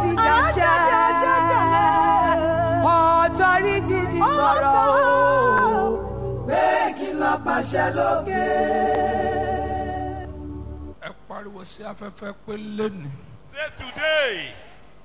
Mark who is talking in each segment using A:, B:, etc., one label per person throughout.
A: ti dàṣẹ ọ̀tọ́rìtì ti sọ̀rọ̀ o pé kí n lọ pàṣẹ lókè.
B: ẹ pariwo sí afẹ́fẹ́ pé lẹ́nu
C: Say today,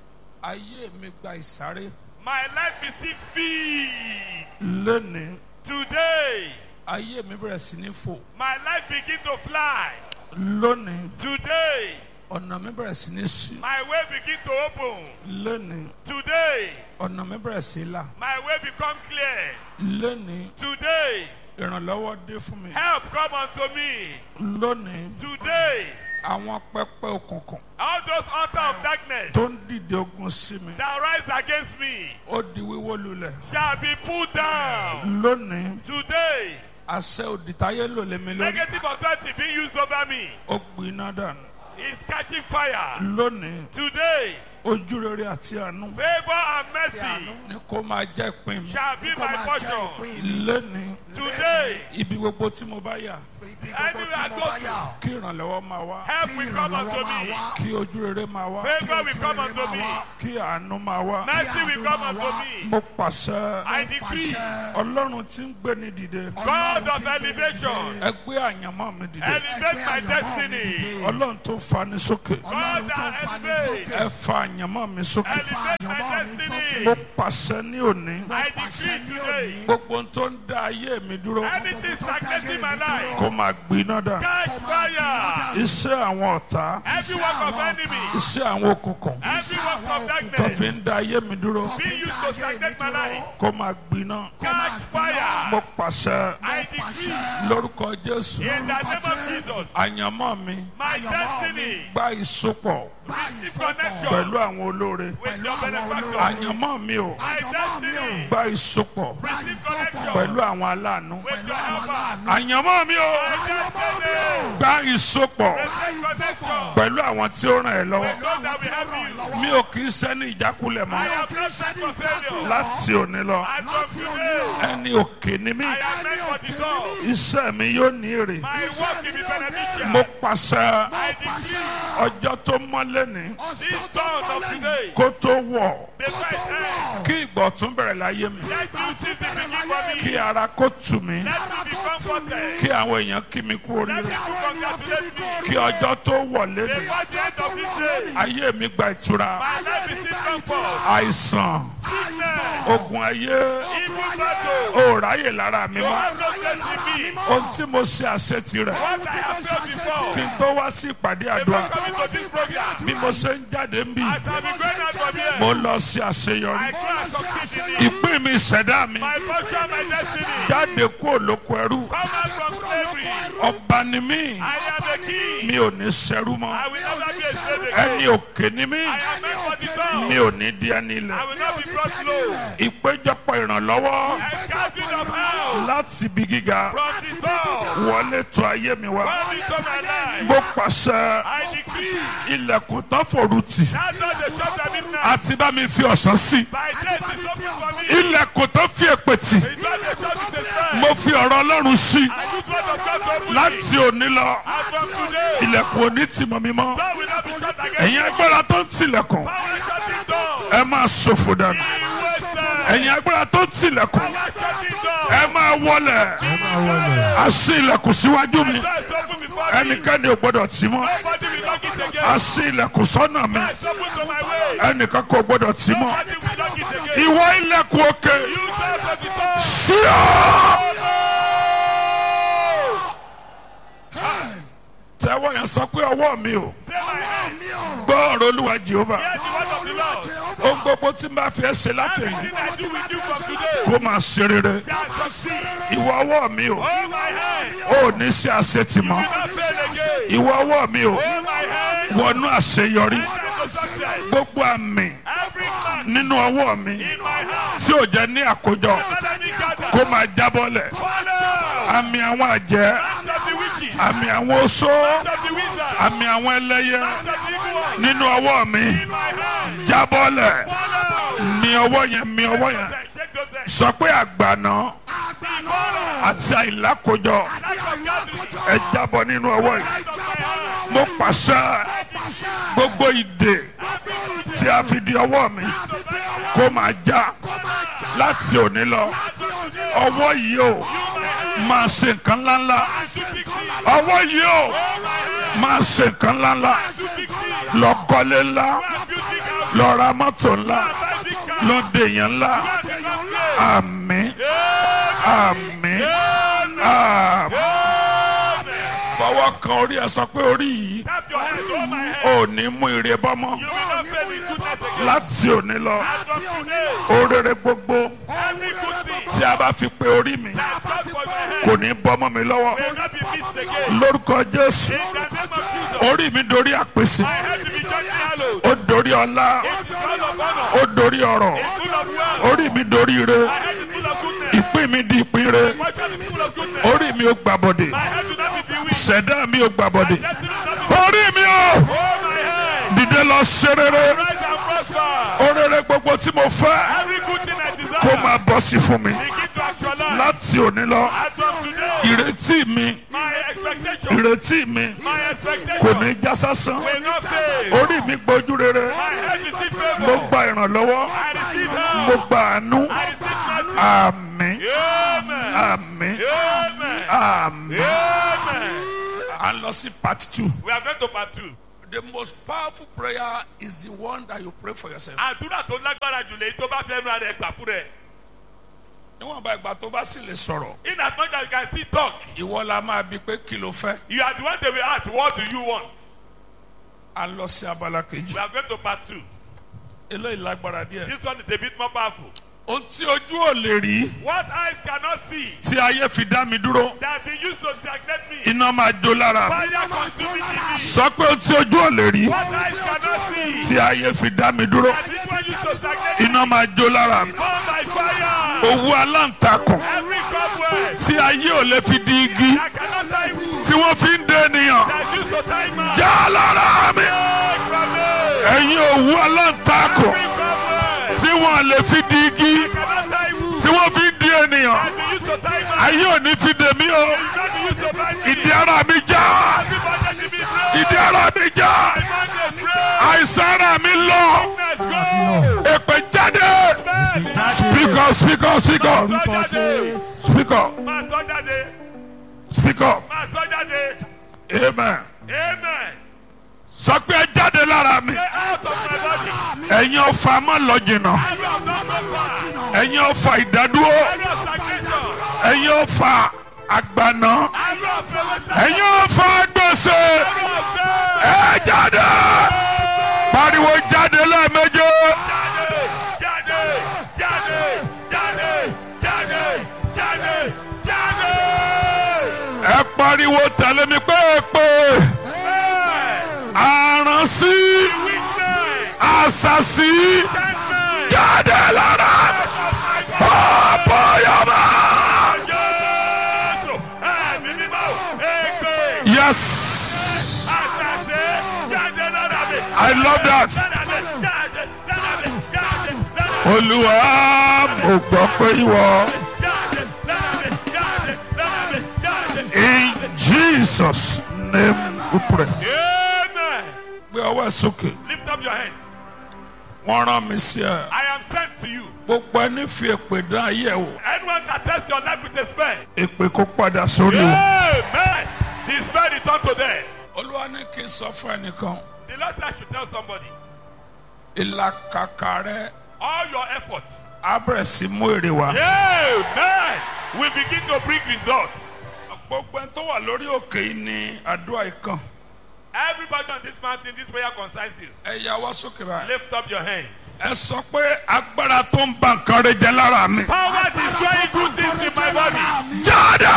B: ayé mi gba ìsáré
C: my life is still feed.
B: lẹ́nu
C: Today,
B: ayé mi bẹ̀rẹ̀ sí ní fò
C: my life begin to fly.
B: lónìí
C: Today,
B: ọ̀nà mi bẹ̀rẹ̀ sí ní sí
C: my way begin to open.
B: lónìí
C: Today,
B: ọ̀nà mi bẹ̀rẹ̀ sí là
C: my way become clear.
B: lónìí
C: Today,
B: ìrànlọ́wọ́ dé fún mi
C: help come unto me.
B: lónìí
C: Today,
B: àwọn pẹpẹ òkùnkùn
C: all those altar of darkness
B: tó ń dìde ogun sí mi
C: that rise against me
B: ó di wíwó lulẹ̀
C: shall be put down.
B: lónìí
C: Today,
B: àṣẹ òdìtáyé lò lé mi lórí
C: negative authority being used over me
B: ó gbiná dànù
C: is catching fire.
B: lónìí
C: Today,
B: ojú rere àti àánú
C: favor and mercy
B: ni kó máa jẹ́ ìpín mi
C: shall be my portion.
B: lónìí
C: Today,
B: ibi gbogbo tí mo bá yà
C: anywhere I go to,
B: kí ìrànlọ́wọ́ máa wá
C: help will come unto me.
B: kí ojú rere máa wá
C: Favor will come unto me.
B: kí àánú máa wá
C: Mercy will come unto me.
B: mo pàṣẹ
C: I decree,
B: ọlọ́run tí ń gbé ní dìde
C: God of elevation,
B: ẹ gbé àyànmọ́ mi dìde
C: elevate my destiny.
B: ọlọ́run tó fani sókè
C: God that elevate,
B: ẹ fa àyànmọ́ mi sókè
C: elevate my
B: mo
C: destiny.
B: pàṣẹ ní òní
C: I decree today,
B: gbogbo ohun tó ń dá ayé mi dúró
C: anything stagnating my life,
B: kó máa gbiná dà
C: catch fire.
B: iṣẹ́ àwọn ọ̀tá
C: Every work of enemy,
B: iṣẹ́ àwọn òkùnkùn
C: every work of
B: tó fi
C: darkness
B: ń dá ayé mi dúró
C: being used to stagnate my life,
B: kó máa gbiná
C: catch fire.
B: mo pàṣẹ
C: I decree,
B: lórúkọ jésù
C: in the name of Jesus,
B: àyànmọ́ mi
C: my destiny
B: gba ìsopọ̀
C: receive connection
B: pẹ̀lú àwọn olóore
C: with your benefactor.
B: àyànmọ́ mi ò
C: My destiny
B: gba ìsopọ̀
C: receive connection
B: pẹ̀lú àwọn aláàánú
C: with your helper.
B: àyànmọ́ mi ò
C: My destiny
B: gba ìsopọ̀
C: receive connection
B: pẹ̀lú àwọn tí ó ràn ẹ́ lọ́wọ́
C: with those that will help you.
B: mi ò kì í sẹ́ni ìjákulẹ̀
C: I
B: mọ́
C: am not sent for failure.
B: láti òní lọ
C: As from today,
B: ẹni òkè ni mí
C: I am meant for the top.
B: iṣẹ́ mi yóò ní èrè
C: My work will be beneficial.
B: mo pàṣẹ
C: I decree
B: ọjọ́ tó mọ́lé ní
C: this dawn of today,
B: kó tó wọ̀
C: the right hand,
B: kí ìgbọ̀tún bẹ̀rẹ̀ láyé mi
C: let you see the begin for
B: kí
C: me.
B: ara kó tù mí
C: Let me be comforted.
B: kí àwọn èèyàn kí mi kú
C: Let
B: oríire
C: people congratulate me.
B: kí ọjọ́ tó wọlé ní
C: Before the end of this day,
B: ayé mi gba ìtura
C: my life is in comfort.
B: àìsàn
C: Sickness,
B: ogun ayé
C: evil battle,
B: ò ráyè lára mi
C: no
B: mọ́
C: have no place in me.
B: ohun tí mo ṣe àṣetì rẹ̀
C: What I have felt before,
B: kí n tó wá sí ìpàdé
C: before
B: àdúrà
C: coming to this program,
B: bí mo ṣe ń jáde ń bì
C: as I be going out from here,
B: mo lọ sí àṣeyọrí
C: I can't succeed in it.
B: ìpín mi ìṣẹ̀dá mi
C: My portion, my destiny,
B: jáde kúrò lóko ẹrú
C: come out from slavery.
B: ọba ni mí
C: I am a king.
B: mi ò ní ṣẹrú mọ́
C: I will never be a slave
B: ẹni
C: again.
B: òkè ni mí
C: I am meant for the top.
B: mi ò ní di ẹni ilẹ̀
C: I will not be brought low.
B: ìpéjọpọ̀ ìrànlọ́wọ́
C: A gathering of hell
B: láti ibi gíga
C: from the top.
B: wọlé tó ayé mi wá
C: Come into my life.
B: mo pàṣẹ
C: I decree.
B: ilẹ̀kùn tán fòrú tì
C: That's not the shop that is now.
B: àti bá mi fi ọ̀sán sí
C: By grace is open for me.
B: ilẹ̀kùn tán fi èpè tì
C: It's not the shop is a sign.
B: mo fi ọ̀rọ̀ ọlọ́run sí
C: I use word of God to open
B: láti
C: me.
B: òní lọ
C: As from today,
B: ilẹ̀kùn òní tì mọ́ mi mọ́
C: God will not be shut again.
B: ẹ̀yin agbára tó ń tilẹ̀kùn
C: Power shutting door.
B: ẹ máa ṣòfò dànù
C: Be wasted.
B: ẹ̀yin agbára tó ń tilẹ̀kùn
C: Power shutting door.
B: ẹ máa wọlẹ̀ a ṣí ilẹ̀kùn síwájú mi
C: Door is open before me.
B: ẹnikẹ́ni ò gbọ́dọ̀ tì mọ́
C: Nobody will knock it again.
B: a ṣí ilẹ̀kùn sọ́nà mi
C: Door is open to my way.
B: ẹnìkan kò gbọ́dọ̀ tì mọ́
C: Nobody will knock it again.
B: ìwọ ilẹ̀kùn òkè
C: You serve at the door.
B: ṣí ọ́. tẹ́wọ́ yẹn sọ pé ọwọ́ mi ò
C: Say my hand.
B: gbọ́ ọ̀rọ̀ olúwa jehova
C: Hear the word of the Lord.
B: ohun gbogbo tí n bá fi ẹ́ ṣe látẹ̀yìn
C: Everything I do with you from today
B: kó máa ṣe rere
C: shall succeed.
B: ìwọ ọwọ́ mi ò
C: Hold my hand.
B: ò ní ṣe àṣetì mọ́
C: Will not fail again.
B: ìwọ ọwọ́ mi ò
C: Hold my hand.
B: wọnú àṣeyọrí
C: Enter into success.
B: gbogbo àmì
C: Every man
B: nínú ọwọ́ mi
C: in my hand.
B: tí ò jẹ́ ní àkójọ
C: Let me gather.
B: kó máa jábọ́lẹ̀
C: Follow.
B: àmì àwọn àjẹ́
C: Hand of the wicked.
B: àmì àwọn oṣó
C: Hand of the wizard.
B: àmì àwọn ẹlẹ́yẹ
C: Hand of the evil one.
B: nínú ọwọ́ mi
C: In my hand.
B: jábọ́lẹ̀
C: Follow.
B: mi ọwọ́ yẹn mi ọwọ́ yẹn
C: Take those hands.
B: sọ pé àgbàná
C: Follow.
B: àti àìlákójọ
C: Lack of gathering.
B: ẹ jábọ́ nínú ọwọ́ yìí
C: Light of my hand.
B: mo pàṣẹ gbogbo ìdè tí a fi di ọwọ́ mi kó máa já láti òní lọ ọwọ́ yìí o máa ṣe nǹkan ńláńlá ọwọ́ yìí o máa ṣe nǹkan ńláńlá lọ kọ́lé ńlá lọ ra mọ́tò ńlá lọ dèèyàn ńlá àmín àmín àmín fọwọ́ kan orí ẹ sọ pé orí yìí
C: Tap your hands over my head.
B: ò ní mú ire bọ́mọ́
C: You will not fail in goodness again.
B: láti òní lọ
C: As of today,
B: orere gbogbo
C: every good thing
B: tí a bá fi pe orí mi
C: that comes from my head
B: kò ní bọ́mọ́ mi lọ́wọ́
C: will not be missed again.
B: lórúkọ jésù
C: In the name of Jesus,
B: orí mi dorí àpèsè
C: my head will be just hallowed.
B: ó dorí ọlá
C: It's full of honor.
B: ó dorí ọrọ̀
C: It's full of wealth.
B: orí mi dorí ire
C: My head is full of goodness.
B: ìpín mi di ìpín ire
C: My head is full of goodness.
B: orí mi ò gbàbọdè
C: My head will not be bewitched.
B: ṣẹ̀dá mi ò gbàbọdè
C: Destiny will not be
B: orí mi ò
C: Oh, my head.
B: dìde lọ ṣe rere
C: Rise and prosper.
B: orere gbogbo tí mo fẹ́
C: Every good thing I desire.
B: kó máa bọ́ sí fún mi
C: Begin to actualize.
B: láti òní lọ
C: As of today,
B: ìrètí mi
C: my expectation,
B: ìrètí mi
C: my
B: kò
C: expectation
B: ní já sásán
C: will not fail.
B: orí mi gbójú rere
C: My head is in
B: mo
C: favor.
B: gba ìrànlọ́wọ́
C: I receive
B: mo
C: help.
B: gba àánú
C: I receive mercy.
B: àmín
C: Amen.
B: àmín
C: Amen.
B: àmín.
C: Amen.
B: à ń lọ sí part two.
C: We are going to part two.
B: the most powerful prayer is the one that you pray for yourself.
C: Àdúrà tó lágbára jù lèyí tó bá fẹ́ nu ara ẹ̀ gbà fún rẹ̀.
B: níwọ̀n bá ìgbà tó bá sì lè sọ̀rọ̀
C: In as much as you can still talk,
B: ìwọ la máa bi pé kí ló fẹ́.
C: you are the one they will ask, what do you want?
B: à ń lọ sí abala kejì.
C: We are going to part two.
B: eléyìí lágbára díẹ̀.
C: This one is a bit more powerful.
B: ohun tí ojú ò lè rí
C: What eyes cannot see
B: tí ayé fi dá mi dúró
C: that they used to stagnate me.
B: iná máa jó lára mi.
C: Fire consuming in me.
B: sọ pé ohun tí ojú ò lè rí
C: What eyes cannot see
B: tí ayé fi dá mi dúró
C: that this one used to stagnate me.
B: iná máa jó lára mi.
C: Come by fire.
B: owó aláǹtakùn
C: Every cobweb
B: tí ayé ò lè fi di igi
C: that cannot tie wood
B: tí wọ́n fi ń dé ènìyàn
C: that used to tie man.
B: já lára mi.
C: Take from me.
B: ẹ̀yin òwú aláǹtakùn
C: Every cobweb
B: tí wọ́n lè fi di igi
C: cannot tie wood
B: tí wọ́n fi ń di ènìyàn
C: that they used to tie man.
B: ayé ò ní fi dè mí o
C: That they used to tie me.
B: ìdí ara mi já
C: Everybody to be brave.
B: ìdí ara mi já
C: Everybody brave.
B: àìsàn ara mi lọ
C: Let's go.
B: èpè jáde
C: Man.
B: speak up speak up speak up
C: Máa sọ jáde.
B: speak up
C: Máa sọ jáde.
B: speak up
C: Máa sọ jáde.
B: amen
C: Amen.
B: sọ pé ẹ jáde lára mi
C: Get out of my body.
B: ẹ̀yin ọ̀fà má lọ jìnnà
C: Every of them power.
B: ẹ̀yin ọ̀fà ìdádúró
C: Every of stagnation.
B: ẹ̀yin ọ̀fà àgbàná
C: Every of failure.
B: ẹ̀yin ọ̀fà gbèsè
C: Every of them.
B: ẹ jáde pariwo jáde lẹ́ẹ̀méje
C: Jáde. Jáde. Jáde. Jáde. Jáde. Jáde.
B: ẹ pariwo tẹ̀lé mi pé èpè
C: Amen.
B: àránsí
C: Weakness.
B: àṣàṣì
C: Amen.
B: jáde lára mi ọ̀pọ̀yọ̀mọ̀.
C: Jésù. Ẹ̀mí mímọ́. Ègbè.
B: yes
C: Àṣàṣe. Jáde lára mi.
B: I love that.
C: Lára mi. Jáde. Lára mi. Jáde. Lára mi.
B: olúwa mo gbọ́ pé ìwọ
C: Jáde. Lára mi. Jáde. Lára mi. Jáde.
B: in Jesus name we pray.
C: Amen.
B: gbé ọwọ́ ẹ sókè
C: Lift up your hands.
B: wọ́n rán mi sí ẹ
C: I am sent to you.
B: gbogbo ẹni fi èpè dán ayé ẹ wò
C: Anyone that tests your life with a spell.
B: èpè kó padà sórí o.
C: Amen. The spell is unto them.
B: olúwa ní kí n sọ fún ẹnìkan
C: The Lord said I should tell somebody.
B: ìlàkàkà rẹ
C: All your efforts.
B: á bẹ̀rẹ̀ sí mú èrè wá.
C: Amen. Will begin to bring results.
B: gbogbo ẹni tó wà lórí òkè yìí ni àdúrà ìkan
C: Everybody on this mountain, this prayer concerns you.
B: ẹ yà wá sókè báyìí.
C: Lift up your hands.
B: ẹ sọ pé agbára tó ń ba nǹkan rẹ jẹ lára mi.
C: Power destroying good things in my body.
B: jáde.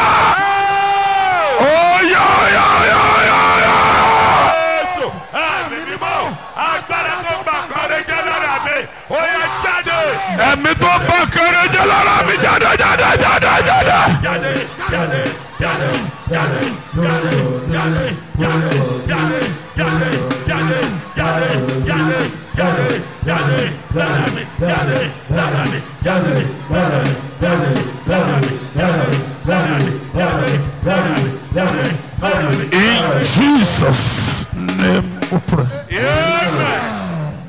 C: Oh!
B: oyè oyè oyè oyè oyè.
C: Jésù ẹ̀mí mímọ́ agbára tó gbà kọ́rẹ́ jẹ́ lára mi ó yẹ jáde
B: ẹ̀mí tó bá kéré jẹ́ lára mi jáde jáde jáde jáde.
C: jáde jáde jáde jáde jáde jáde jáde jáde jáde jáde jáde jáde jáde jáde lára mi jáde lára mi jáde lára mi jáde lára mi jáde lára mi jáde lára mi jáde lára mi.
B: In Jesus' name we pray.
C: Amen.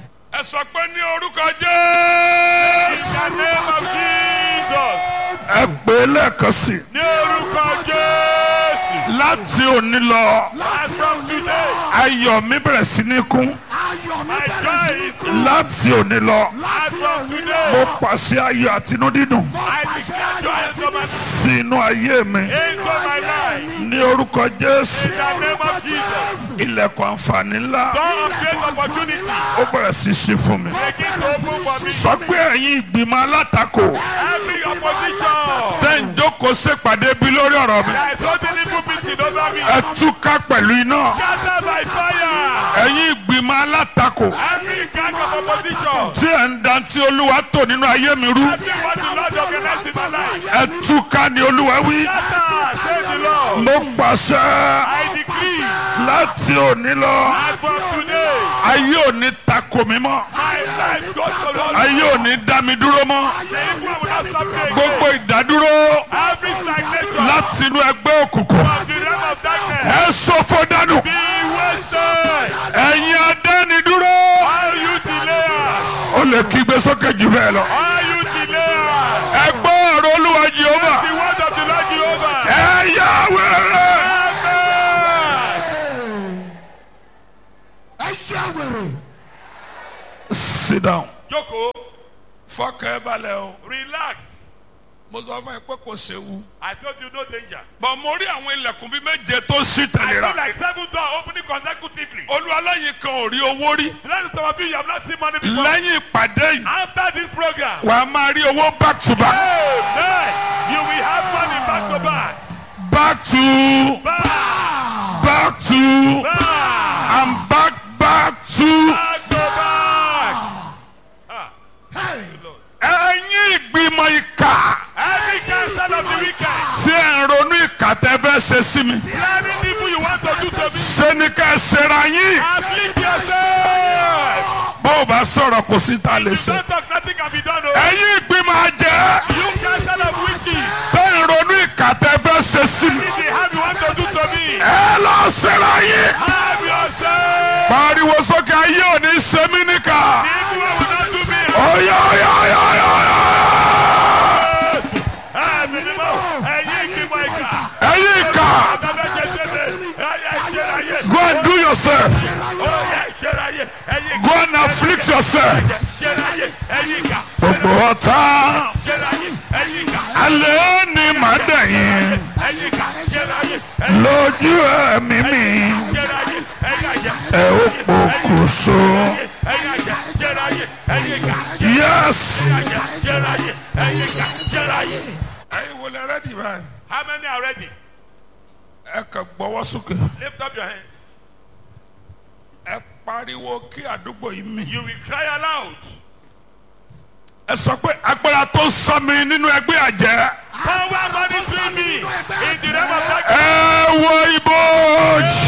B: ẹ sọ pé ní orúkọ
C: In
B: jésù.
C: the name of Jesus.
B: ẹ pè é lẹ́ẹ̀kan sí i.
C: Ní orúkọ Jésù.
B: láti òní lọ
C: As from today,
B: ayọ̀ mi bẹ̀rẹ̀ sí ní kún.
C: my joy is
B: láti òní lọ
C: As from
B: mo
C: today,
B: pàṣẹ ayọ̀ àtinú dídùn
C: I declare joy into my,
B: sínú ayé mi
C: into my life.
B: ní orúkọ jésù
C: In the name of Jesus.
B: ilẹ̀kùn àǹfààní ńlá
C: Door of great opportunity.
B: ó bẹ̀rẹ̀ sí ṣí fún mi.
C: Begin to open for me.
B: sọ pé ẹ̀yin ìgbìmọ̀ alátakò
C: Every opposition
B: tẹ́ ń jókòó ṣèpàdé bí lórí ọ̀rọ̀ mi
C: that is holding evil meeting over me.
B: ẹ túká pẹ̀lú iná
C: Scatter by fire.
B: ẹ̀yin ìgbìmọ̀ alátakò
C: Every gang of opposition.
B: tí ẹ̀ ń dantí olúwa tò nínú ayé mi rú
C: Every what the Lord organized in my life.
B: ẹ túká ni olúwa wí
C: Scatter, say the Lord.
B: mo pàṣẹ
C: I decree
B: láti òní lọ
C: as from today,
B: ayé òní takò mí mọ́
C: my life goes to Lord.
B: ayé òní dá mi dúró mọ́
C: The evil will not stop me again.
B: gbogbo ìdádúró
C: Every stagnation
B: láti inú ẹgbẹ́ òkùnkùn
C: of the realm of darkness
B: ẹ ṣòfò dànù
C: be wasted.
B: ẹ̀yin adánidúró
C: All you delayers,
B: ó lè kígbe sókè jù bẹ́ẹ̀ lọ
C: all you delayers,
B: ẹ gbọ́ ọ̀rọ̀ olúwa jehova
C: the word of the Lord Jehovah.
B: ẹ yá wẹ̀rẹ̀.
C: Amen.
B: sit down.
C: Jókòó,
B: fọkàn ẹ balẹ̀ o.
C: relax.
B: mo sọ fún ẹ pé kò séwu.
C: I told you no danger.
B: bọ̀ mo rí àwọn ilẹ̀kùn bíi méje tó ṣí
C: I feel
B: tẹ̀léra.
C: like seven doors opening consecutively.
B: olúwaláyìn kan ò rí owó rí.
C: Let some of you you have not seen money before.
B: lẹ́yìn ìpàdé yìí
C: After this program,
B: wà á máa rí owó back to back.
C: amen. You will have money back to back.
B: back to
C: Back,
B: back to
C: back,
B: and back back to.
C: back to back. Ah, good Lord.
B: ẹ̀yin ìgbìmọ̀ ìkà
C: Every counsel of the wicked,
B: tí ẹ̀ ń ronú ìkà tẹ́ fẹ́ ṣe sí mi.
C: planning people you want to do to me,
B: ṣé ni ká ẹ ṣera yín.
C: afflict yourself.
B: bó o bá sọ̀rọ̀ kò sí ta lè
C: You
B: ṣe.
C: don't talk, nothing can be done. Oh.
B: ẹ̀yin ìgbìmọ̀ àjẹ́.
C: You counsel of wicked,
B: tẹ́ ń ronú ìkà tẹ́ fẹ́ ṣe sí mi.
C: if they have you want to do to me,
B: ẹ lọ ṣera yín.
C: have yourself.
B: pariwo sókè ayé ò ní ṣe mí níkà.
C: The evil one will not do me.
B: ọ̀yà ọ̀yà ọ̀yà ọ̀yà ọ̀yà.
C: Ẹ̀mí ni mo, ẹ̀yin ìgbìmọ̀ ìkà.
B: ẹ̀yin ìkà
C: Àtàbẹ̀ jẹjẹrẹ, ẹ̀yẹ ìṣẹ̀ráyé.
B: go and do yourself
C: Oyè ìṣẹ̀ráyé, ẹ̀yin ìkà.
B: go and afflict yourself.
C: Ìṣẹ̀ráyé, ẹ̀yin ìkà.
B: gbogbo ọ̀tá
C: Ìṣẹ̀ráyé, ẹ̀yin ìkà.
B: alẹ́ ni màá dẹ̀yìn
C: Ẹ̀yin ìkà. Ìṣẹ̀ráyé, ẹ̀yin
B: lójú ẹ̀mí mi
C: ìṣẹ̀ráyé, ẹ̀yin àjẹ́.
B: ẹ ó pokùnso.
C: Ẹ̀yin àjẹ́, ìṣẹ̀ráyé, ẹ̀yin ìkà.
B: yes.
C: Ẹ̀yin àjẹ́, ìṣẹ̀ráyé, ẹ̀yin ìkà. Ìṣẹ̀ráyé.
B: ẹ̀yin wo lẹ rẹ́dì báyìí.
C: How many are ready?
B: ẹ kàn gbọ́wọ́ sókè.
C: Lift up your hands.
B: ẹ pariwo kí àdúgbò yìí mì.
C: You will cry aloud.
B: ẹ sọ pé agbára tó sọ mi nínú ẹgbẹ́ àjẹ́.
C: Power monitoring me in the realm of darkness.
B: ẹ wo ibojì.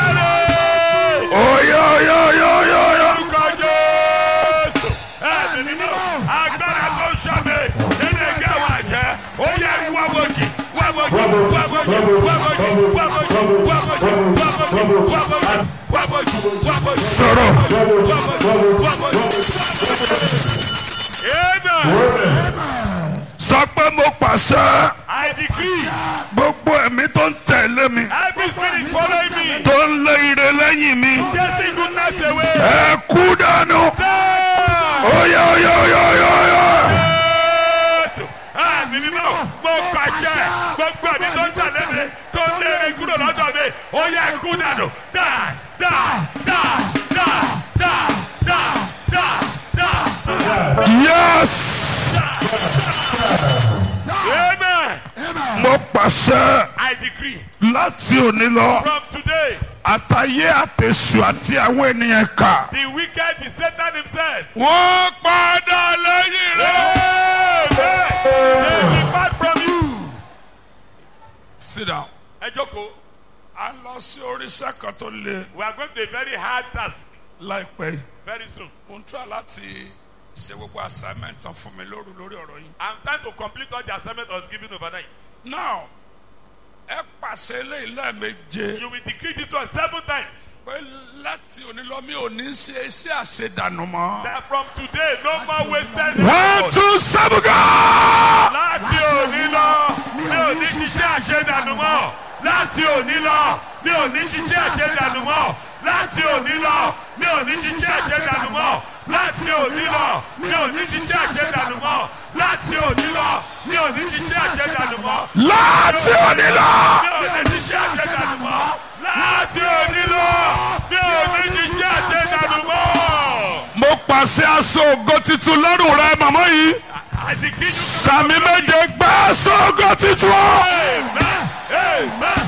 B: oyo oyo oyo oyo oyo.
C: Orúkọ Jésù. Ẹ̀mí nínú agbára tó ń ṣàmì nínú ẹgbẹ́ àwọn àjẹ́. Ó yẹ wá bojì, wá bojì, wá bojì, wá bojì, wá bojì, wá bojì, wá bojì, wá bojì, wá bojì, wá bojì.
B: sọ̀rọ̀.
C: Wá bojì. Amen.
B: sọ pé mo pàṣẹ
C: I decree
B: gbogbo ẹ̀mí tó ń tẹ̀lé mi
C: every spirit following me,
B: tó ń lé ire lẹ́yìn mi
C: chasing goodness away.
B: ẹ kú dànù.
C: Down.
B: oyo oyo oyo oyo oyo.
C: Jésù àmì mímọ́ mo pàṣẹ gbogbo ẹ̀mí tó ń tẹ̀lé mi tó ń lé mi kúrò lọ́dọ̀ mi ó yẹ kú dànù dá dá dá dá dá dá dá dá.
B: yes.
C: Amen.
B: mo pàṣẹ
C: I decree
B: láti òní lọ
C: from today
B: àtàyé àtẹ̀sù àti àwọn ènìyàn kà.
C: the wicked is Satan himself.
B: wọ́n padà lẹ́yìn rẹ̀.
C: Amen. They depart from you.
B: sit down.
C: Ẹ jókòó.
B: a lọ sí oríṣẹ́ kan tó le
C: We are going to a very hard task
B: láìpẹ́ yìí.
C: very soon.
B: mo ń tura láti ṣe gbogbo assignment tán fún mi lóru lórí ọ̀rọ̀ yìí.
C: I'm trying to complete all the assignment I was given overnight.
B: now ẹ pàṣẹ eléyìí lẹ́ẹ̀meje
C: You will decree this one seven times.
B: pé láti òní lọ mi ò ní ṣe iṣẹ́ àṣedànù mọ́.
C: That from today, no more wasted
B: one
C: effort.
B: two seven go.
C: Láti òní lọ, mi ò ní ṣiṣẹ́ àṣedànù mọ́. Láti òní lọ, mi ò ní ṣiṣẹ́ àṣedànù mọ́. Láti òní lọ, mi ò ní ṣiṣẹ́ àṣedànù mọ́. Láti òní lọ, mi ò ní ṣiṣẹ́ àṣedànù mọ́. Láti òní lọ, mi ò ní ṣiṣẹ́ àṣedànù mọ́.
B: láti òní lọ.
C: Mi ò ní ṣiṣẹ́ àṣedànù mọ́. Láti òní lọ, mi ò ní ṣiṣẹ́ àṣedànù mọ́.
B: mo pàṣẹ aṣọ ògo titun lọ́rùn rẹ màmá yìí
C: Àdìgídùn.
B: sàmì méje gbé aṣọ ògo titun.
C: Amen. Amen.